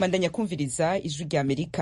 bandanya kumviriza ijwi rya amerika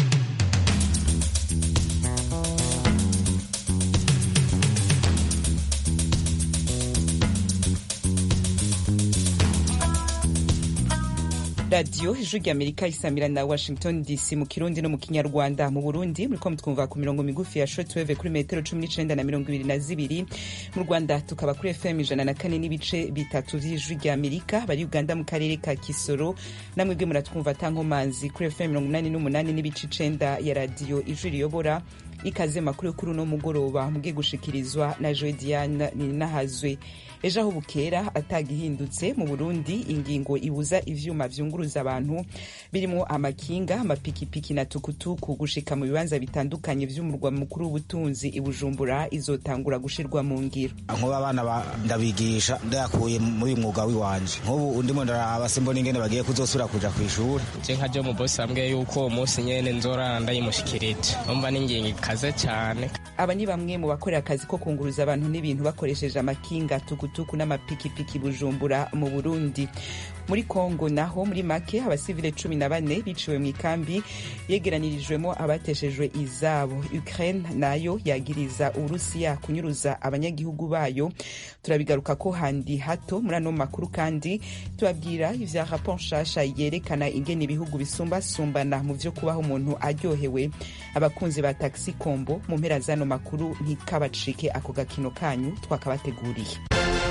radiyo ijwi rya amerika isamira na washington dc mu kirundi no mu kinyarwanda mu burundi muriko mutwumva ku mirongo migufi ya shortwave kuri metero cumi n'icenda na mirongo ibiri na zibiri mu rwanda tukaba kuri fm ijana na kane n'ibice bitatu vy'ijwi rya amerika bari uganda mu karere ka kisoro namwebwe muratwumva tankomanzi kuri fm mirongo inani n'umunani n'ibice icenda ya radiyo ijwi riyobora ikaze makuru kuri uno mugoroba mugiye gushikirizwa na joe diane ninahazwe ejo aho bukera atagihindutse mu burundi ingingo ibuza ivyuma vyunguruza abantu birimo amakinga amapikipiki na tukutuku gushika mu bibanza bitandukanye vy'umurwa mukuru w'ubutunzi ibujumbura izotangura gushirwa mu ngiro nkuba abana ndabigisha ndayakuye muri uyu mwuga w'iwanje nk'ubu ndimo ndaraba simbona ingene bagiye kuzosubira kuja kw'ishuri je nka jo mubosi ambwiye yuko uwo munsi nyene nzorara ndayimushikirije umva n'ingingo ikaze cane aba ni bamwe mu bakorera akazi ko kunguruza abantu n'ibintu bakoresheje amakinga tukutuku n'amapikipiki bujumbura mu burundi muri kongo naho muri make abasivile cumi na bane biciwe mu ikambi yegeranirijwemo abateshejwe izabo ukraine nayo yagiriza uburusiya kunyuruza abanyagihugu bayo turabigaruka ko handi hato muri ano makuru kandi tubabwira ivya raporo nshasha yerekana ingene ibihugu bisumbasumbana mu vyo kubaho umuntu aryohewe abakunzi ba taxi kombo mu mpera z'ano makuru ntikabacike ako gakino kanyu twakabateguriye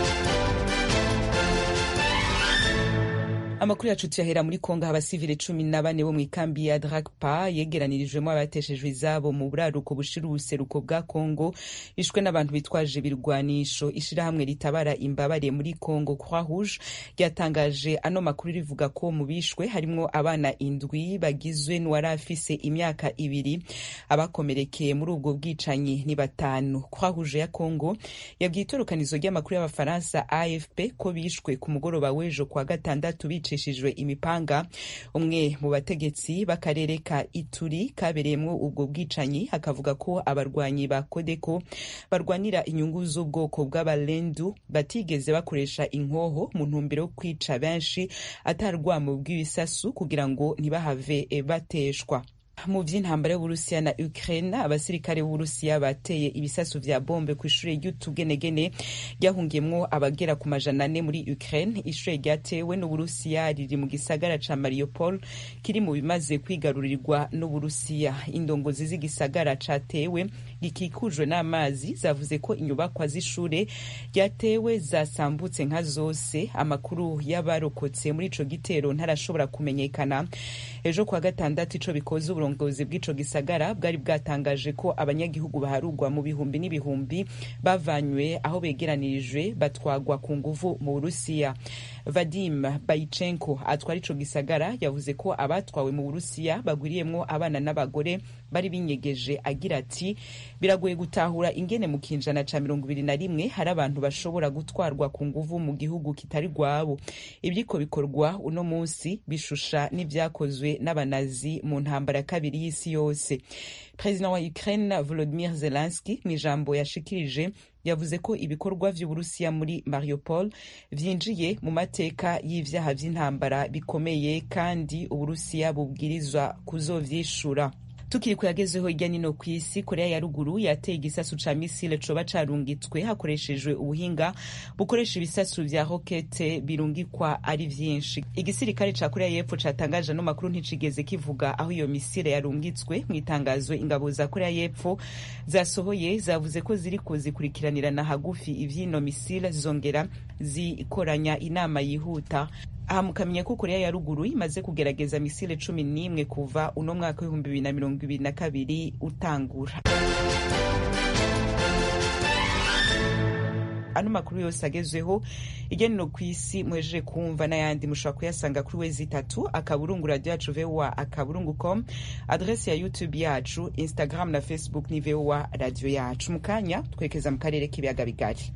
amakuru yacu tuyahera muri kongo abasivile cumi na bane bo mu ikambi ya drakpa yegeranirijwemo abateshejwe izabo mu buraruko bushira ubuseruko bwa kongo ishwe n'abantu bitwaje ibirwanisho ishirahamwe ritabara imbabare muri kongo croix rouge ryatangaje ano makuru rivuga ko mu bishwe harimwo abana indwi bagizwe n'uwari afise imyaka ibiri abakomerekeye muri ubwo bwicanyi ni batanu croix rouge ya kongo yabwiye itorokanizo ry'amakuru y'abafaransa afp ko bishwe ku mugoroba w'ejo kwa gatandatu bicishijwe imipanga umwe mu bategetsi b'akarere ka ituri kabereyemwo ubwo bwicanyi akavuga ko abarwanyi ba kodeko barwanira inyungu z'ubwoko bw'abalendu batigeze bakoresha inkoho mu ntumbero yo kwica benshi atarwamo bw'ibisasu kugira ngo ntibahave bateshwa mu vy'intambara y'uburusiya na ukraine abasirikare b'uburusiya bateye ibisasu vya bombe ku ishure ry'utugenegene ryahungiyemwo abagera ku majana ane muri ukraine ishure ryatewe n'uburusiya riri mu gisagara ca mariupol kiri mu bimaze kwigarurirwa n'uburusiya indongozi z'igisagara catewe gikikujwe n'amazi zavuze ko inyubakwa z'ishure ryatewe zasambutse nka zose amakuru y'abarokotse muri ico gitero ntarashobora kumenyekana ejo kwa gatandatu ico bikoze uburongozi bw'ico gisagara bwari bwatangaje ko abanyagihugu baharugwa mu bihumbi n'ibihumbi bavanywe aho begeranirijwe batwagwa ku nguvu mu burusiya vadim bayichenko atwara ico gisagara yavuze ko abatwawe mu burusiya bagwiriyemwo abana n'abagore bari binyegeje agira ati biragoye gutahura ingene mu kinjana ca mirongo ibiri na rimwe hari abantu bashobora gutwarwa ku nguvu mu gihugu kitari rwabo ibyiko bikorwa uno munsi bishusha n'ivyakozwe n'abanazi mu ntambara ya kabiri y'isi yose perezida wa ukraine volodimir zelenski mu ijambo yashikirije yavuze ko ibikorwa vy'uburusiya muri mariupol vyinjiye mu mateka y'ivyaha vy'intambara bikomeye kandi uburusiya bubwirizwa kuzovyishura tukiri kuyagezeho hirya nino ku isi korea ya ruguru yateye igisasu ca misile coba carungitswe hakoreshejwe ubuhinga bukoresha ibisasu vya rokete birungikwa ari vyinshi igisirikare ca korea y'epfo catangaje ano makuru nticigeze kivuga aho iyo misile yarungitswe mu itangazo ingabo za korea y'epfo zasohoye zavuze ko ziriko zikurikiranirana hagufi ivy'ino misile zongera zikoranya inama yihuta aha mukamenya ko korea ya ruguru imaze kugerageza misile cumi n'imwe kuva uno mwaka w'ibihumbi bibiri na mirongo ibiri na kabiri utangura ano makuru yose agezweho igenero ku isi muhejeje kumva n'ayandi mushobora kuyasanga kuri wezi itatu akaburungu radio yacu voa akaburungu com adresi ya youtube yacu instagram na facebook ni voa radio yacu mu kanya twerekeza mu karere k'ibiyaga bigari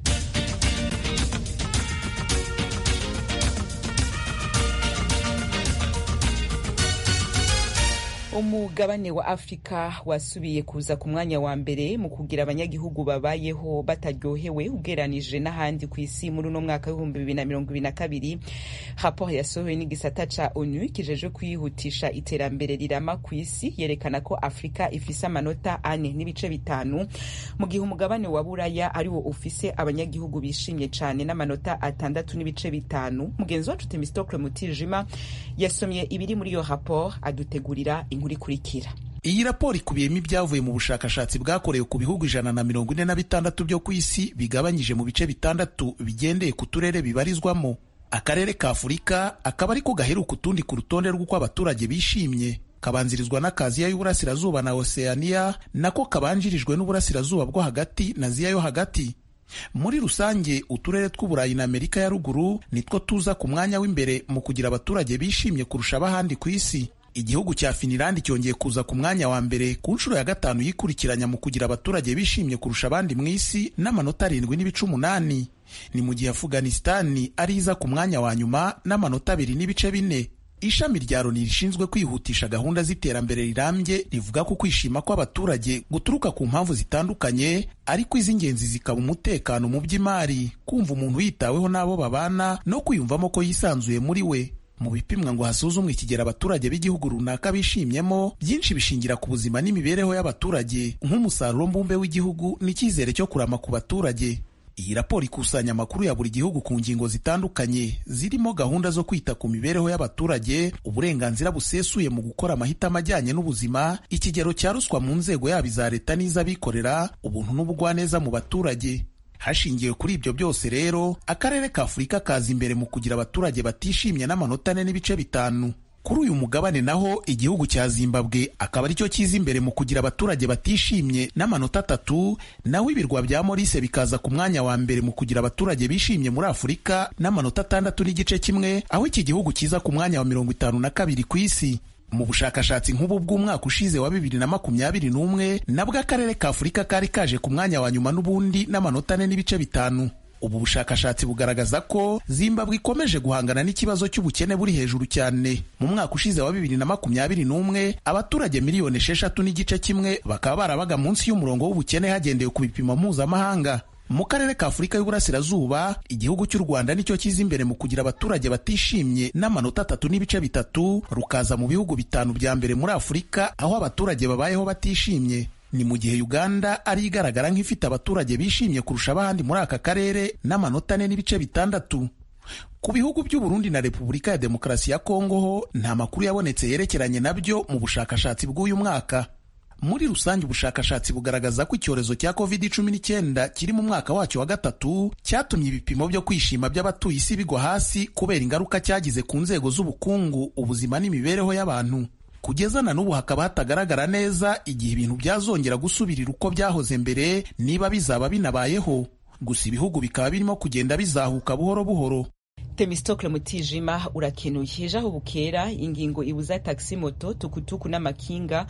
umugabane wa afurika wasubiye kuza ku mwanya wa mbere mu kugira abanyagihugu babayeho bataryohewe ugeranije n'ahandi ku isi muri uno mwaka w'ibihumbi bibiri na mirongo ibiri na kabiri raporo yasohowe n'igisata ca onu kijejwe kwihutisha iterambere rirama ku isi yerekana ko afurika ifise amanota ane n'ibice bitanu mu gihe umugabane wa buraya ariwo ufise abanyagihugu bishimye cane n'amanota atandatu n'ibice bitanu mugenzi wacu temistokle mutijima yasomye ibiri muri iyo raporo adutegurira inkuru ikurikira iyi raporo ikubiyemo ibyavuye mu bushakashatsi bwakorewe ku bihugu ijana na mirongo ine na bitandatu byo ku isi bigabanyije mu bice bitandatu bigendeye ku turere bibarizwamo akarere ka afurika akaba ariko gaheruka utundi ku rutonde rw'uko abaturage bishimye kabanzirizwa n'akaziya y'uburasirazuba na oceania nako kabanjirijwe n'uburasirazuba bwo hagati na ziya yo hagati muri rusange uturere tw'uburayi na amerika ya ruguru nitwo tuza ku mwanya w'imbere mu kugira abaturage bishimye kurusha abahandi ku isi igihugu cya finilandi cyongeye kuza ku mwanya wa mbere ku nshuro ya gatanu yikurikiranya mu kugira abaturage bishimye kurusha abandi mu isi n'amanota arindwi n'ibice umunani ni mu gihe afuganisitani ari iza ku mwanya wa nyuma n'amanota abiri n'ibice bine ishami rya loni rishinzwe kwihutisha gahunda z'iterambere rirambye rivuga ko kwishima kw'abaturage guturuka ku mpamvu zitandukanye ariko iz'ingenzi zikaba umutekano mu by'imari kumva umuntu yitaweho n'abo babana no kwiyumvamo ko yisanzuye muri we mu bipimwa ngo hasuzumwe ikigero abaturage b'igihugu runaka bishimyemo byinshi bishingira ku buzima n'imibereho y'abaturage nk'umusaruro mbumbe w'igihugu n'icyizere cyo kurama ku baturage iyi raporo ikusanya amakuru ya buri gihugu ku ngingo zitandukanye zirimo gahunda zo kwita ku mibereho y'abaturage uburenganzira busesuye mu gukora amahitamo ajyanye n'ubuzima ikigero cya ruswa mu nzego yaba iza leta n'iz'abikorera ubuntu n'ubugwaneza mu baturage hashingiwe kuri ibyo byose rero akarere ka afurika kaza imbere mu kugira abaturage batishimye n'amanota ane n'ibice bitanu kuri uyu mugabane naho igihugu cya zimbabwe akaba aricyo kiza imbere mu kugira abaturage batishimye n'amanota atatu naho ibirwa bya morise bikaza ku mwanya wa mbere mu kugira abaturage bishimye muri afurika n'amanota atandatu n'igice kimwe aho iki gihugu kiza ku mwanya wa mirongo itanu na kabiri ku isi mu bushakashatsi nk'ubu bw'umwaka ushize wa bibiri na makumyabiri n'umwe nabwo akarere ka afurika kari kaje ku mwanya wa nyuma n'ubundi n'amanota ane n'ibice bitanu ubu bushakashatsi bugaragaza ko zimbabwe ikomeje guhangana n'ikibazo cy'ubukene buri hejuru cyane mu mwaka ushize wa bibiri na makumyabiri n'umwe abaturage miliyoni esheshatu n'igice kimwe bakaba barabaga munsi y'umurongo w'ubukene hagendewe ku bipimo mpuzamahanga mu karere ka afurika y'uburasirazuba igihugu cy'u rwanda nicyo kiza imbere mu kugira abaturage batishimye n'amanota atatu n'ibice bitatu rukaza mu bihugu bitanu bya mbere muri afurika aho abaturage babayeho batishimye ni mu gihe uganda ari igaragara nk'ifite abaturage bishimye kurusha abandi muri aka karere n'amanota ane n'ibice bitandatu ku bihugu by'uburundi na repubulika ya demokarasi ya kongo ho nta makuru yabonetse yerekeranye nabyo mu bushakashatsi bw'uyu mwaka muri rusange ubushakashatsi bugaragaza ko icyorezo cya covid cumi n'icyenda kiri mu mwaka wacyo wa gatatu cyatumye ibipimo byo kwishima by'abatuye isi bigwa hasi kubera ingaruka cyagize ku nzego z'ubukungu ubuzima n'imibereho y'abantu kugeza na n'ubu hakaba hatagaragara neza igihe ibintu byazongera gusubirira uko byahoze mbere niba bizaba binabayeho gusa ibihugu bikaba birimo kugenda bizahuka buhoro buhoro temistokle mutijima urakenuye ejo aho bukera ingingo ibuza taxi moto tukutuku n'amakinga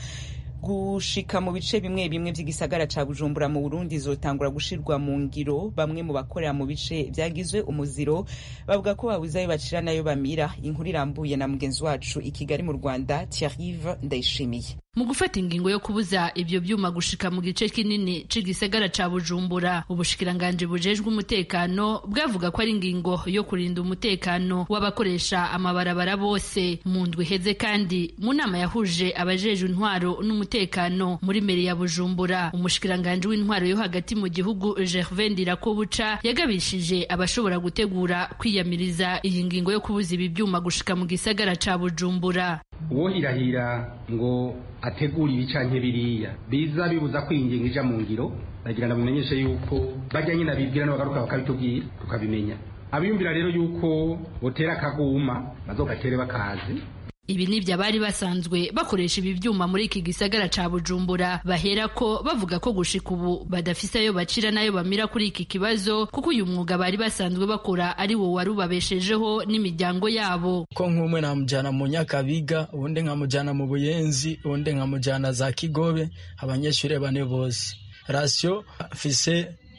gushika mu bice bimwe bimwe by'igisagara ca bujumbura mu burundi zotangura gushirwa mu ngiro bamwe mu bakorera mu bice byagizwe umuziro bavuga ko babuze ayo bacira nayo bamira inkuru irambuye na mugenzi wacu i kigali mu rwanda thierrive ndayishimiye mu gufata ingingo yo kubuza ibyo byuma gushika mu gice kinini c'igisagara ca bujumbura ubushikiranganji bujejwe umutekano bwavuga ko ari ingingo yo kurinda umutekano w'abakoresha amabarabara bose mu ndwi iheze kandi mu nama yahuje abajejwe intwaro n'umutekano muri meri ya bujumbura umushikiranganji w'intwaro yo hagati mu gihugu gervain ndirakobuca yagabishije abashobora gutegura kwiyamiriza iyi ngingo yo kubuza ibi byuma gushika mu gisagara ca bujumbura uwohirahira ngo ategura ibi canke biriya biza bibuza ko iyi ngingo ija mu ngiro bagira ngo mumenyeshe yuko bajya nyine abibwira n'abagaruka bakabitubwira tukabimenya abiyumvira rero yuko botera akaguma bazogatere bakazi ibi nibyo abari basanzwe bakoresha ibi byuma muri iki gisagara ca bujumbura bahera ko bavuga ko gushika ubu badafise ayo bacira n'ayo bamira kuri iki kibazo kuko uyu mwuga bari basanzwe bakora ari wo wari ubabeshejeho n'imiryango yabo ko nk'umwe namujyana mu nyakabiga ubundi nkamujyana mu buyenzi ubundi nkamujyana za kigobe abanyeshuri bane bose rasiyo mfise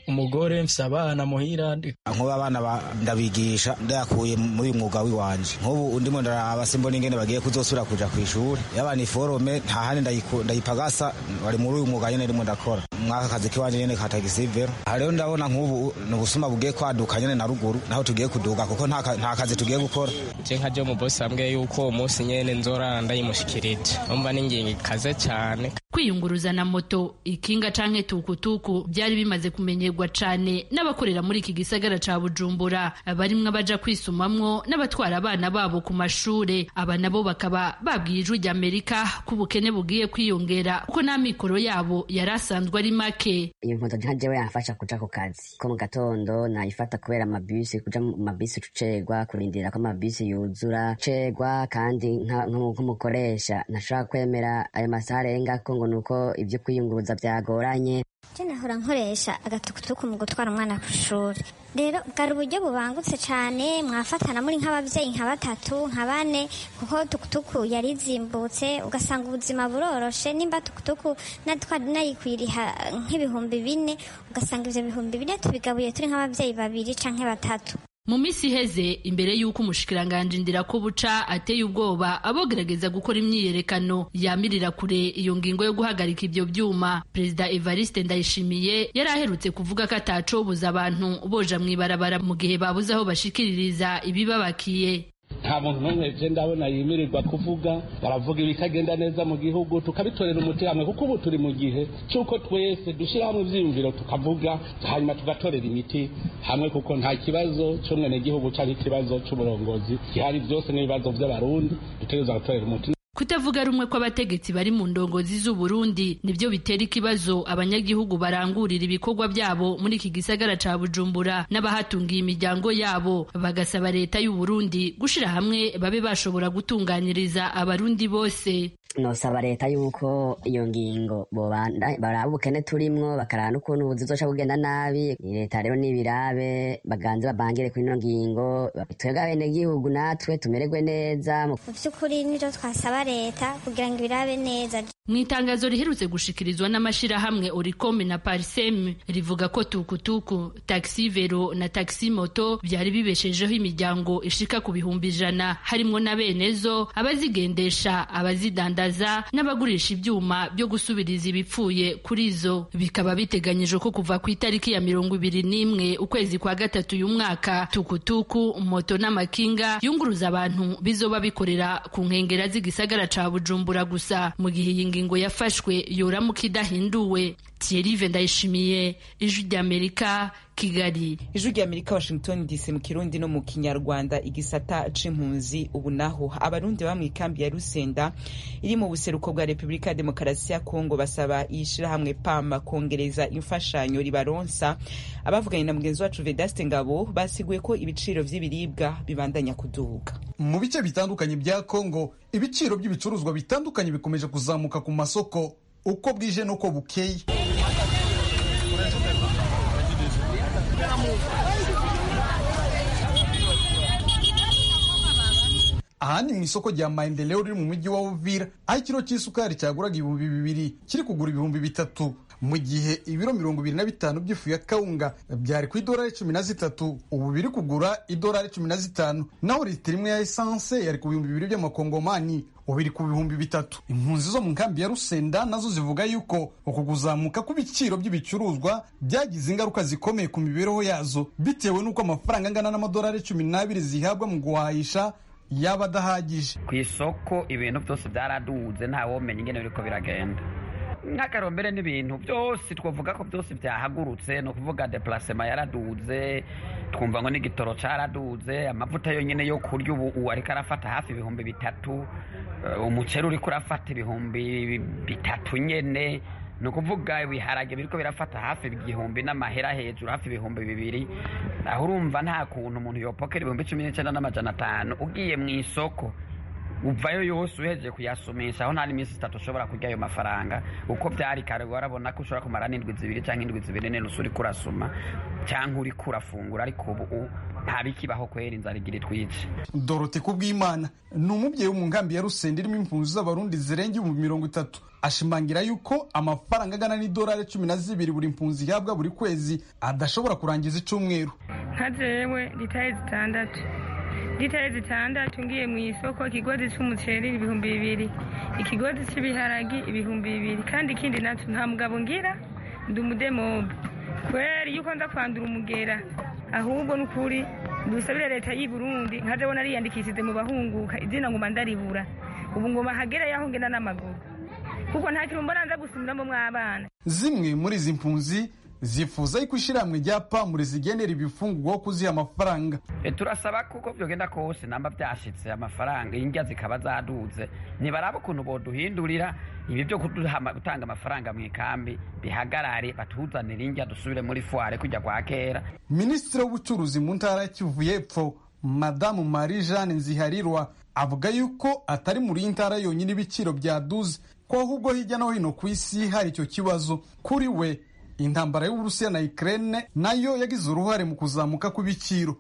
umugore mfise abana muhira nkuba abana ndabigisha ndayakuye muri uyu mwuga w'iwanje nk'ubu ndimo ndaraba simbona ingene bagiye kuzosubira kuja kw'ishuri yaba ni forome nta handi ndayipagasa bari muri uyu mwuga nyene ndimo ndakora mwaka kazi kiwanje nyene ka tagisivero aha rero ndabona nk'ubu ni ubusuma bugiye kwaduka nyene na ruguru naho tugiye kuduga kuko nta kazi tugiye gukora je nka je umubosi ambwiye yuko uwo munsi nyene nzorara ndayimushikirije umva n'ingingo ikaze cane kwiyunguruza na moto ikinga canke tukutuku byari bimaze kumenyerwa cane n'abakorera muri iki gisagara ca bujumbura barimwo abaja kwisumamwo n'abatwara abana babo ku mashure aba nabo bakaba babwiye ijwi ry'amerika ko ubukene bugiye kwiyongera kuko n'amikoro yabo yari asanzwe ari make iyo moto nka jewe yamfasha kuja ku kazi ko mu gatondo nayifata kubera amabisi kuja mu mabisi tucerwa kurindira ko amabisi yuzura cerwa kandi nk'umukoresha ntashobora kwemera ayo masaha arengako ngo nuko ibyo kwiyunguruza byagoranye je nahora nkoresha agatukutuku mu gutwara umwana ku ishuri rero bwari uburyo bubangutse cyane mwafatana muri nk'ababyeyi nka batatu nka bane kuko tukutuku yari izimbutse ugasanga ubuzima buroroshe nimba tukutuku nayikwiriha nk'ibihumbi bine ugasanga ivyo bihumbi bine tubigabuye turi nk'ababyeyi babiri canke batatu mu minsi iheze imbere y'uko umushikiranganji ndirakubuca ateye ubwoba abogerageza gukora imyiyerekano yamirira kure iyo ngingo yo guhagarika ibyo byuma perezida evariste ndayishimiye yari aherutse kuvuga ko atacobuza abantu boja mw'ibarabara mu gihe babuze aho bashikiririza ibibabakiye nta muntu n'umwe je ndabona yimirirwa kuvuga baravuga ibitagenda neza mu gihugu tukabitorera umuti hamwe kuko ubu turi mu gihe cy'uko twese dushyira hamwe ivyiyumviro tukavuga hanyuma tugatorera imiti hamwe kuko nta kibazo c'umwenegihugu canke ikibazo c'uburongozi gihari byose n'ibibazo vy'abarundi dutegereza gutorera umuti kutavuga rumwe kw'abategetsi bari mu ndongozi z'uburundi nibyo bitera ikibazo abanyagihugu barangurira ibikorwa byabo muri iki gisagara ca bujumbura n'abahatungiye imiryango yabo bagasaba leta y'uburundi gushira hamwe babe bashobora gutunganyiriza abarundi bose nosaba leta yuko iyo ngingo baraba ubukene turimwo bakaraba n'ukuntu ubuzi buzoca bugenda nabi leta rero n'ibirabe baganze babangire kuri ino ngingo twebwe abenegihugu natwe tumererwe neza mu vy'ukuri nivyo twasaba leta kugira ngo ibirabe neza mu itangazo riherutse gushikirizwa n'amashirahamwe oricome na parisem rivuga ko tukutuku taxi vero na taxi moto byari bibeshejeho imiryango ishika ku bihumbi ijana harimwo na benezo abazigendesha abazidandaza n'abagurisha ibyuma byo gusubiriza ibipfuye kuri zo bikaba biteganyijwe ko kuva ku itariki ya mirongo ibiri n'imwe ukwezi kwa gatatu uyu mwaka tukutuku moto n'amakinga yunguruza abantu bizoba bikorera ku nkengera z'igisagara ca bujumbura gusa mu gihe iyi ngingo yafashwe yoramuka idahinduwe Thierry Ndayishimiye ijwi ry'Amerika Kigali ijwi ry'Amerika Washington DC mu Kirundi no mu Kinyarwanda igisata c'impunzi ubu naho abarundi ba mw'ikambi ya Rusenda iri mu buseruko bwa Repubulika ya Demokarasi ya Kongo basaba ishirahamwe PAM kongereza imfashanyo ribaronsa abavuganye na mugenzi wacu Vedaste Ngabo basiguye ko ibiciro vy'ibiribwa bibandanya kuduga mu bice bitandukanye bya Kongo ibiciro by'ibicuruzwa bitandukanye bikomeje kuzamuka ku masoko uko bwije n'uko bukeye aha ni mu isoko rya maendeleo riri mu mujyi wa uvira aho ikiro cy'isukari cyaguraga ibihumbi bibiri kiri kugura ibihumbi bitatu mu gihe ibiro mirongo ibiri na bitanu by'ifu ya kawunga byari ku idolari cumi na zitatu ubu biri kugura idolari cumi na zitanu naho litiro imwe ya esanse yari ku bihumbi bibiri by'amakongomani ubu iri ku bihumbi bitatu impunzi zo mu nkambi ya rusenda nazo zivuga yuko uku kuzamuka kw'ibiciro by'ibicuruzwa byagize ingaruka zikomeye ku mibereho yazo bitewe n'uko amafaranga angana n'amadolari cumi n'abiri zihabwa mu guhahisha yaba adahagije ku isoko ibintu byose byaraduze ntawomenya ingene biriko biragenda nk'akarombere n'ibintu byose twavuga ko byose byahagurutse ni ukuvuga deplacement yaraduze twumva ngo n'igitoro cyaraduze amavuta yonyine yo kurya ubu ubu ariko arafata hafi ibihumbi bitatu umuceri uriko urafata ibihumbi bitatu nyene ni ukuvuga ibiharage biriko birafata hafi igihumbi n'amahera hejuru hafi ibihumbi bibiri aho urumva nta kuntu umuntu yopokera ibihumbi cumi n'icyenda n'amajana atanu ugiye mu isoko uvayo yose uhejeje kuyasumisha aho nta n'iminsi itatu ushobora kurya ayo mafaranga uko byari kare warabona ko ushobora kumara n'indwi zibiri cyangwa indwi zibiri n'inusu uri kurasuma cyangwa uri kurafungura ariko ubu nta bikibaho kwera inzara igira itwice dorote kubw'imana ni umubyeyi wo mu nkambi ya rusenda irimo impunzi z'abarundi zirenga ibihumbi mirongo itatu ashimangira yuko amafaranga angana n'idolari cumi na zibiri buri mpunzi ihabwa buri kwezi adashobora kurangiza icyumweru nka jewe litari zitandatu litari zitandatu ngiye mu isoko ikigozi cy'umuceri ibihumbi bibiri ikigozi cy'ibiharagi ibihumbi bibiri kandi ikindi nacyo nta mugabo ngira ndi umudemobe kubera iyo ukonza kwandura umugera ahubwo ni ukuri dusabire leta y'i burundi nka jewe nariyandikishije mu bahunguka izina ngoma ndaribura ubu ngoma hagera yaho ngenda n'amaguru kuko nta kintu mbona nza gusumiramo mw'abana zimwe muri izi mpunzi zifuza yuko ishyirahamwe rya pamure zigenera ibifungurwa kuziha amafaranga turasaba kuko byogenda kose namba byashitse amafaranga indya zikaba zaduze ntibaraba ukuntu boduhindurira ibi byo gutanga amafaranga mu ikambi bihagarare batuzanire indya dusubire muri fuware kujya kwa kera minisitiri w'ubucuruzi mu ntara ya kivu y'epfo madamu marie jeanne nziharirwa avuga yuko atari muri iyi ntara yonyine ibiciro byaduze ko ahubwo hirya no hino ku isi hari icyo kibazo kuri we intambara y'uburusiya na ukraine nayo yagize uruhare mu kuzamuka kw'ibiciro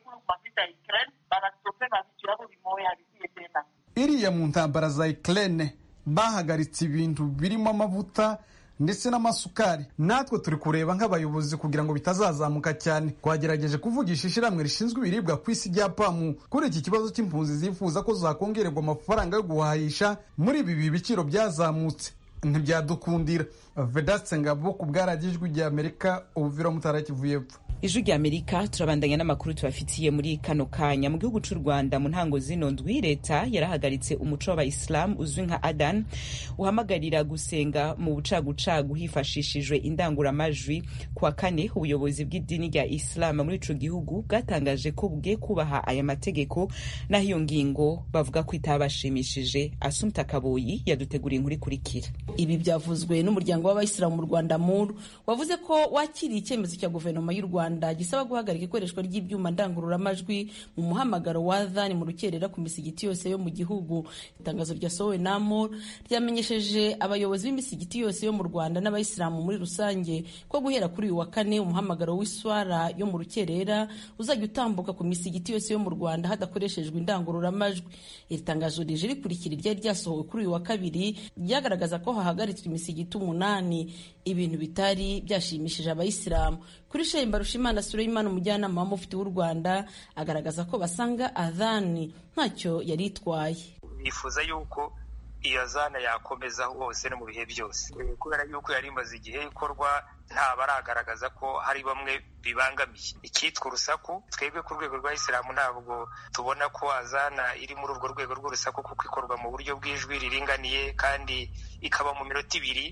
iriya mu ntambara za ukraine bahagaritse ibintu birimo amavuta ndetse n'amasukari natwe turi kureba nk'abayobozi kugira ngo bitazazamuka cyane twagerageje kuvugisha ishyirahamwe rishinzwe ibiribwa ku isi rya pamu kuri iki kibazo cy'impunzi zifuza ko zakongererwa amafaranga yo guhahisha muri ibi biciro byazamutse ntibyadukundira vedaste ngabo ku bwaragijwi rya amerika ubuvira mutara kivu y'epfo ijwi rya amerika turabandanya n'amakuru tubafitiye muri kano kanya mu gihugu cy'u rwanda mu ntango zino ndwi leta yarahagaritse umuco w'abayisilamu uzwi nka adan uhamagarira gusenga mu bucagucagu hifashishijwe indanguramajwi ku wa kane ubuyobozi bw'idini rya isilamu muri ico gihugu bwatangaje ko bugiye kubaha aya mategeko naho iyo ngingo bavuga ko itabashimishije asumta kaboyi yaduteguriye inkuru ikurikira ibi byavuzwe n'umuryango w'abayisilamu mu rwanda muru wavuze ko wakiriye icyemezo cya guverinoma y'u rwanda gisaba guhagarika ikoreshwa ry'ibyuma ndangururamajwi mu muhamagaro wa adhan mu rukerera ku misigiti yose yo mu gihugu itangazo ryasohowe na mur ryamenyesheje abayobozi b'imisigiti yose yo mu rwanda n'abayisilamu muri rusange ko guhera kuri uyu wa kane umuhamagaro w'iswara yo mu rukerera uzajya utambuka ku misigiti yose yo mu rwanda hadakoreshejwe indangururamajwi iri tangazo rije rikurikira iryari ryasohowe kuri uyu wa kabiri ryagaragaza ko hahagaritswe imisigiti umunani ibintu bitari byashimishije abayisilamu kuri shehe mbarushimana suleimani umujyanama w'umufiti w'u rwanda agaragaza ko basanga adhani ntacyo yari itwaye bifuza yuko iyo azana yakomeza hose no mu bihe byose kubera yuko yari imaze igihe ikorwa nta baragaragaza ko hari bamwe bibangamiye icyitwa urusaku twebwe ku rwego rwa isilamu ntabwo tubona ko azana iri muri urwo rwego rw'urusaku kuko ikorwa mu buryo bw'ijwi riringaniye kandi ikaba mu minota ibiri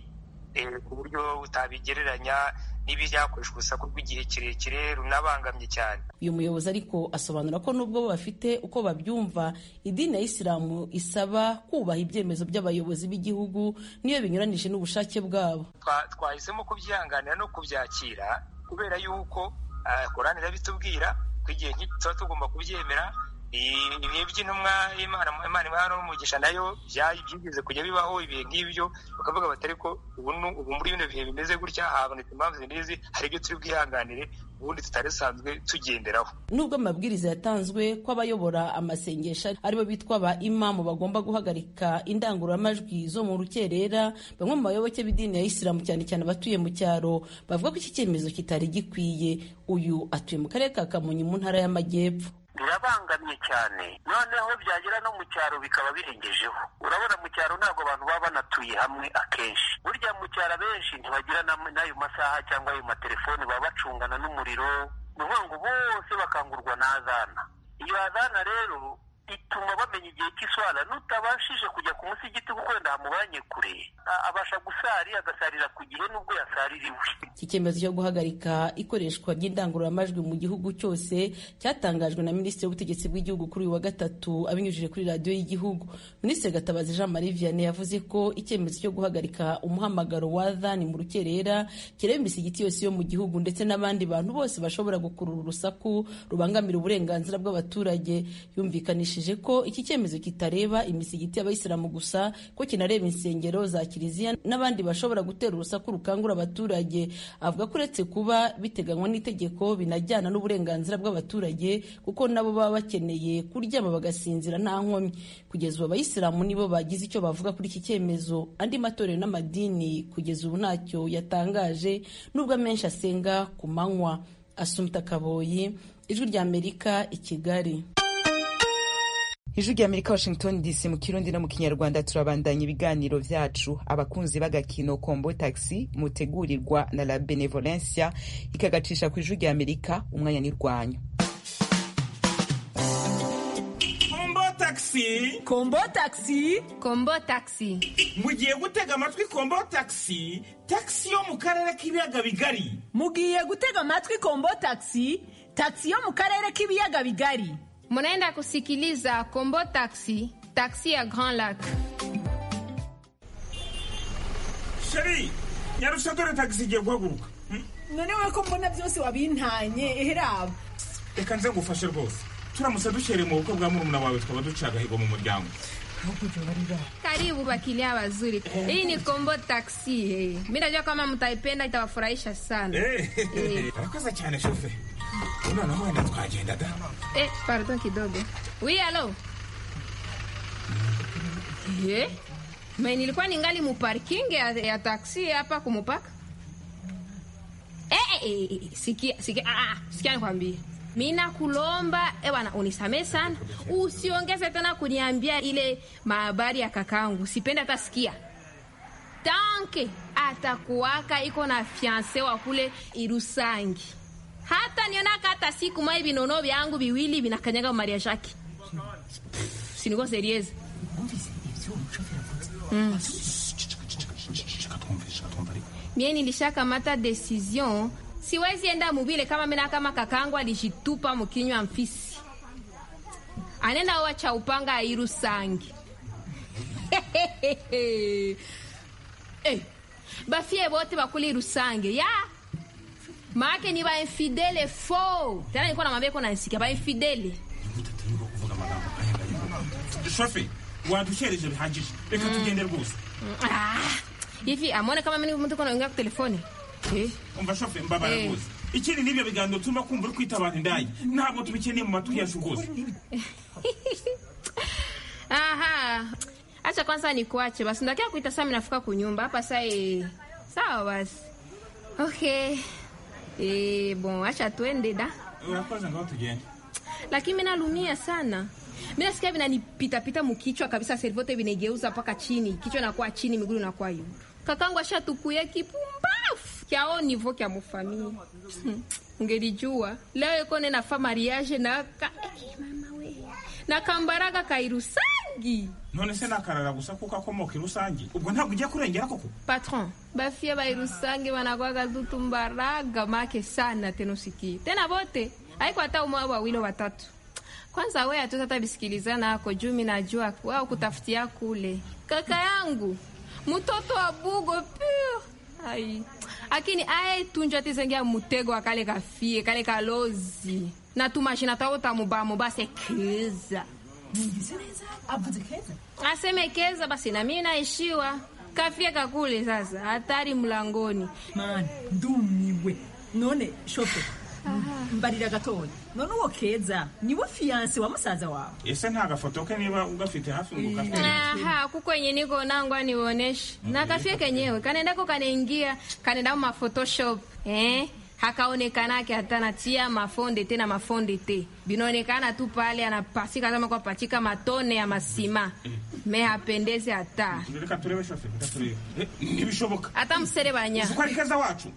ku buryo utabigereranya n'ibyakoreshwa urusaku rw'igihe kirekire runabangamye cyane uyu muyobozi ariko asobanura ko nubwo bo bafite uko babyumva idini ya isilamu isaba kubaha ibyemezo by'abayobozi b'igihugu niyo binyuranije n'ubushake bwabo twahisemo kubyihanganira no kubyakira kubera yuko korani irabitubwira ko igihe tuba tugomba kubyemera ibihe by'intumwa imana imana imana n'umugisha nayo byigeze kujya bibaho ibihe nk'ibyo bakavuga bati ariko ubu muri bino bihe bimeze gutya habonetse impamvu n'izi hari ibyo turi bwihanganire ubundi tutari dusanzwe tugenderaho nubwo amabwiriza yatanzwe ko abayobora amasengesho aribo bitwa ba imamu bagomba guhagarika indangururamajwi zo mu rukerera bamwe mu bayoboke b'idini ya isilamu cyane cyane abatuye mu cyaro bavuga ko iki cyemezo kitari gikwiye uyu atuye mu karere ka kamonyi mu ntara y'amajyepfo birabangamye cyane noneho byagera no mu cyaro bikaba birengejeho urabona mu cyaro ntabwo abantu baba banatuye hamwe akenshi burya mu cyaro abenshi ntibagira n'ayo masaha cyangwa ayo matelefoni baba bacungana n'umuriro ni ukuvuga ngo bose bakangurwa na azana iyo azana rero ituma bamenya igihe cy'iswara nutabashije kujya ku musigiti kuko wenda hamubanye kure abasha gusari agasarira ku gihe nubwo yasaririwe iki cyemezo cyo guhagarika ikoreshwa ry'indangururamajwi mu gihugu cyose cyatangajwe na minisitiri w'ubutegetsi bw'igihugu kuri uyu wa gatatu abinyujije kuri radiyo y'igihugu minisitiri gatabazi jean marie vianney yavuze ko icyemezo cyo guhagarika umuhamagaro wa dhani mu rukerera kireba imisigiti yose yo mu gihugu ndetse n'abandi bantu bose bashobora gukurura urusaku rubangamira uburenganzira bw'abaturage yumvikanisha yamenyesheje ko iki cyemezo kitareba imisigiti y'abayisilamu gusa ko kinareba insengero za kiliziya n'abandi bashobora gutera urusaku rukangura abaturage avuga ko uretse kuba biteganywa n'itegeko binajyana n'uburenganzira bw'abaturage kuko nabo baba bakeneye kuryama bagasinzira nta nkomyi kugeza ubu abayisilamu nibo bagize icyo bavuga kuri iki cyemezo andi matorero n'amadini kugeza ubu ntacyo yatangaje nubwo amenshi asenga ku manywa asumta kaboyi ijwi ry'amerika i kigali ijwi ry'amerika washington dc mu kirundi no mu kinyarwanda turabandanya ibiganiro vyacu abakunzi b'agakino kombo taxi mutegurirwa na la benevolencia ikagacisha ku ijwi ry'amerika umwanya n'irwanyu kombo taxi kombo taxi kombo taxi mugiye gutega amatwi kombo taxi taxi yo mu karere k'ibiyaga bigari mugiye gutega amatwi kombo taxi taxi yo mu karere k'ibiyaga bigari munaenda kusikiliza kombo taxi taxi ya grand lac sheri nyarusha dore taxi igiye guhaguruka nonewe ko mbona byose wabintanye eheraba reka nze ngufashe rwose turamutse dushereye mu bukwe bwa murumuna wawe twaba duciye agahigo mu muryango karibu bakilia wazuri hii ni kombo taxi hey. mi najua kama mtaipenda itawafurahisha sana Eh, urakoze cyane shofe noneho wenda twagenda da eh, pardon kidogo wi alo eh? me nilikuwa ningali muparking ya, ya taksi hapa kumupaka eh, eh, eh, eh, sikia sikia ah, ah, sikia nikwambie mina kulomba ewana unisamee sana usiongeze tena kuniambia ile mahabari ya kakangu sipendi hata sikia tanke atakuwaka iko na fianse wa kule irusangi hata nionaka hata siku mai vinono vyangu viwili vinakanyaga maria shaki siniko serieze mm. mie nilishakamata decision siwezi enda mubile kama mina kama kakangu alijitupa mukinywa mfisi anenda wacha upanga airu sangi hey, bafie bote bakuli rusange ya maake ni bainfidele fo tena nilikuwa namwambia iko nansikia bainfidele shofe wadushereje bihagije reka tugende rwose Ah, hivi amone kama mimi mtu konaongea kwa telefoni eh? umva shofe mbabara Eh. rwose ikindi n'ibyo biganiro turimo kumva uri kwita abantu indaya ntabwo tubikeneye mu matwi yacu rwose aha acha kwanza nikuache basi ndakia kuita saa nafika kunyumba hapa saa eh, sawa basi okay eh, bon acha twende da urakoze ngaho tugende lakini mi nalumia sana mi nasikia vinanipitapita mukichwa kabisa serivote vinegeuza mpaka chini kichwa nakuwa chini miguru nakuwa yu kakangu ashatukuye kipumbafu kyao nivo kya mufamili Hmm, ungelijua leo iko nenafa mariage na ka eh, mama we na kambaraga kairusangi none se nakarara gusa kuko akomoka i rusange ubwo ntabwo ugiye kurengera koko patron bafie bairusangi wanakwaga tutumbaraga make sana tenosikie tena vote aiko hata umoja wawili watatu kwanza we hatuta hata bisikilizana ako juu mi najua wao kutafutia kule kaka yangu mtoto wa bugo pio ai akini aye tunjwa tizengia mutego wa kale kafie kale kalozi na tumashina tao tamubamo base keza avuze keza aseme keza basi na mimi naishiwa kafie kakule sasa hatari mlangoni mani ndumiwe none shofe mbarira gatoya none uwo keza niwe fiyanse wa musaza wawe ese nta gafoto ke niba ugafite hafi ngo ugafite aha kukwenye niko nangwa nioneshe na kafie kenyewe kanendako kanaingia kanenda ma photoshop eh hakaonekanake hata natia mafonde te na mafonde te binaonekana tu pale anapasika kama kwa pachika matone ya masima me hapendezi hata reka turebe shofe reka turebe Eh, ntibishoboka hata mserebanya uzi ko ari keza wacu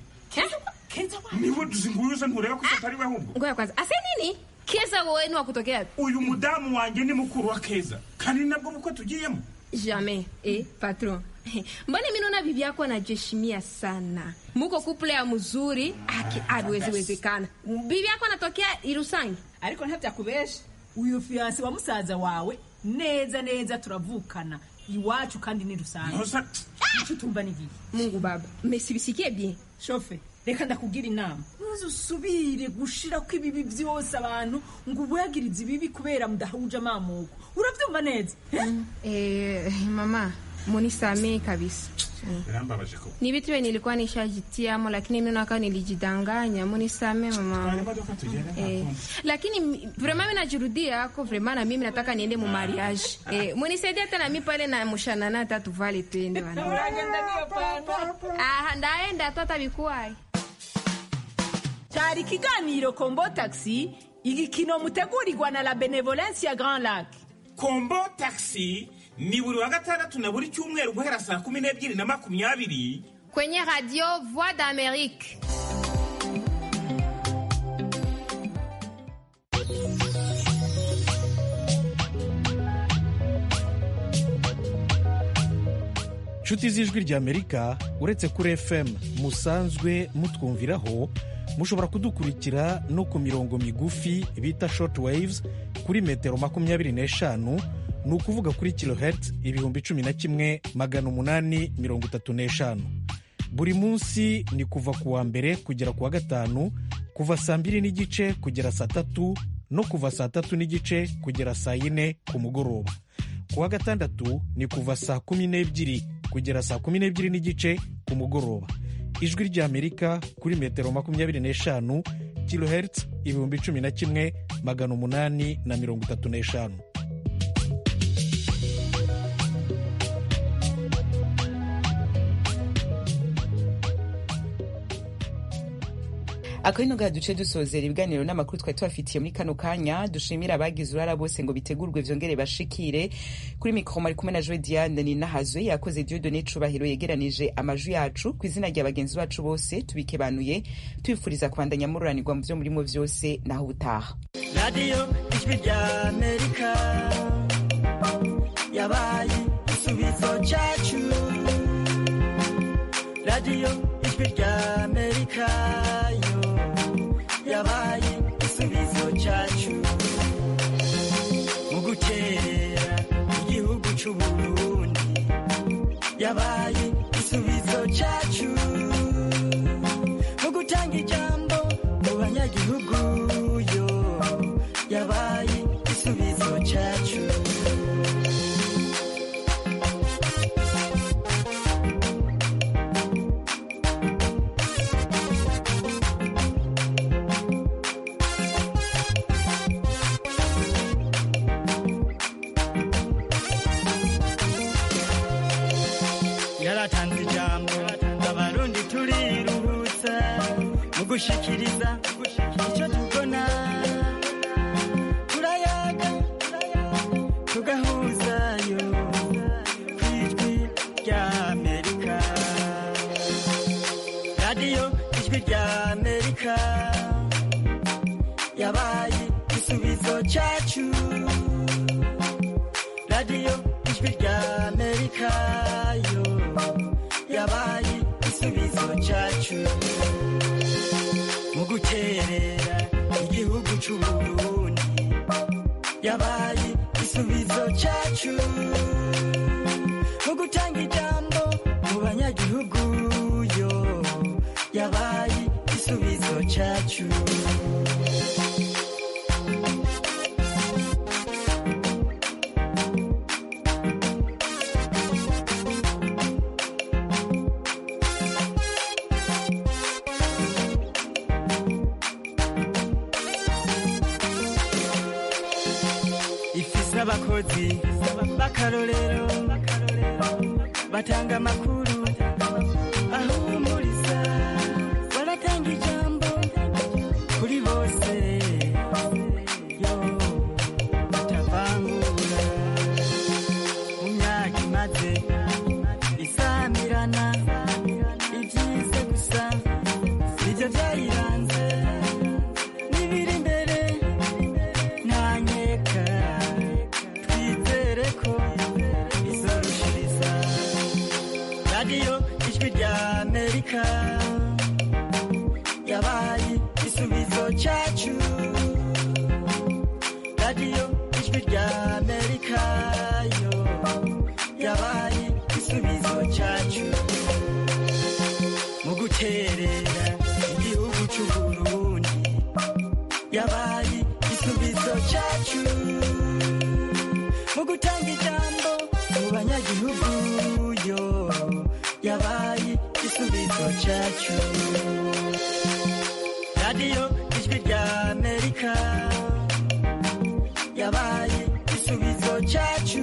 niwe tuzinguyuze ntureba ko atari we ahubwo ngoya kwanza ase nini keza wowe ni wakutokea uyu mudamu wanjye ni mukuru wa keza kandi ni nabwo bukwe tugiyemo jamais eh, patron mbona mi naona bibi yako anajeshimia sana muko kuple ya mzuri aki abiweziwezekana bibi yako anatokea irusangi ariko ntabyakubesha uyu fiyanse wa musaza wawe neza neza turavukana iwacu kandi ni rusange icyo utumva ni igihe mungu baba mesibisikie bien shofe reka ndakubwira inama ntuzusubire gushira ko ibibi byose abantu ngo ubuyagirize ibibi kubera mudahuje amamuko urabyumva neza Eh, mama munisamee kabisa birambabaje ko ni vitu vye nilikuwa nishajitiamo lakini mi naka nilijidanganya munisamee mama eh, lakini mi- vraiment mi najirudia ako vraiment na mimi nataka niende mu mariage eh, munisaidia tena mi pale na mushanana hata tuvale twende wana aha ndaenda tu hata bikuwaye cyari ikiganiro kombo taxi igikino mutegurirwa na la benevolence ya grand lac kombo taxi ni buri wa gatandatu na buri cyumweru guhera saa kumi n'ebyiri na makumyabiri kwenye radio voix d'amerique nshuti z'ijwi ry'amerika uretse kuri fm musanzwe mutwumviraho mushobora kudukurikira no ku mirongo migufi bita short waves kuri metero makumyabiri n'eshanu ni ukuvuga kuri kilohertz ibihumbi cumi na kimwe magana umunani mirongo itatu n'eshanu buri munsi ni kuva ku wa mbere kugera ku wa gatanu kuva saa mbiri n'igice kugera saa tatu no kuva saa tatu n'igice kugera saa yine ku mugoroba ku wa gatandatu ni kuva saa kumi n'ebyiri kugera saa kumi n'ebyiri n'igice ku mugoroba ijwi ry'amerika kuri metero makumyabiri n'eshanu kilohertz ibihumbi cumi na kimwe magana umunani na mirongo itatu n'eshanu akabino gaha duce dusozera ibiganiro n'amakuru twari tubafitiye muri kano kanya dushimira abagize urara bose ngo bitegurwe vyongere bashikire kuri mikoro mari kumwe na joe diane ni nahazwe yakoze diodone cubahiro yegeranije amajwi yacu ku izina rya bagenzi bacu bose tubikebanuye tubifuriza kubandanya mururanirwa mu vyo murimo vyose naho ubutaha radiyo ijwi rya amerika yabaye igisubizo cyacu radiyo ijwi rya amerika yo yabaye igisubizo cyacu mu gukerera igihugu cy'uburundi yabaye igisubizo cyacu mu gutanga ijambo mu banyagihugu yo yabaye igisubizo cyacu yaratanze ijambo abarundi turiruhutsa mu gushikiriza icyo tubona turayaga tugahuzayo ku ijwi rya amerika radiyo ijwi rya amerika yabaye igisubizo cyacu radiyo ijwi rya amerika yo yabaye igisubizo cyacu mu guterera igihugu cy'uburundi yabaye igisubizo cyacu mu gutanga ijambo mu banyagihugu yo yabaye igisubizo cyacu ifise abakozi b'akarorero batanga amakuru ahumuriza baratanga ijambo kuri bose yo batavangura mu myaka imaze isamirana ibyize gusa nibyo byayiranze n'ibiri imbere ntanyeka twizere ko bizorushiriza radiyo ijwi rya amerika yabaye igisubizo cyacu radiyo ijwi rya amerika yo yabaye igisubizo cyacu mu guterera yabaye igisubizo cyacu mu gutanga ijambo mu banyagihugu yo yabaye igisubizo cyacu radiyo ijwi rya amerika yabaye igisubizo cyacu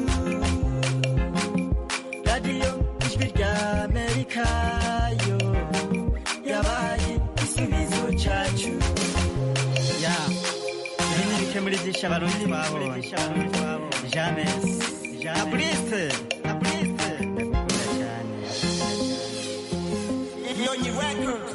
radiyo ijwi rya amerika yo yabaye igisubizo cyacu ya ibi ni bike muri byinshi abarundi babonye james na buriste na buriste ndakunda cyane Nyonyi Records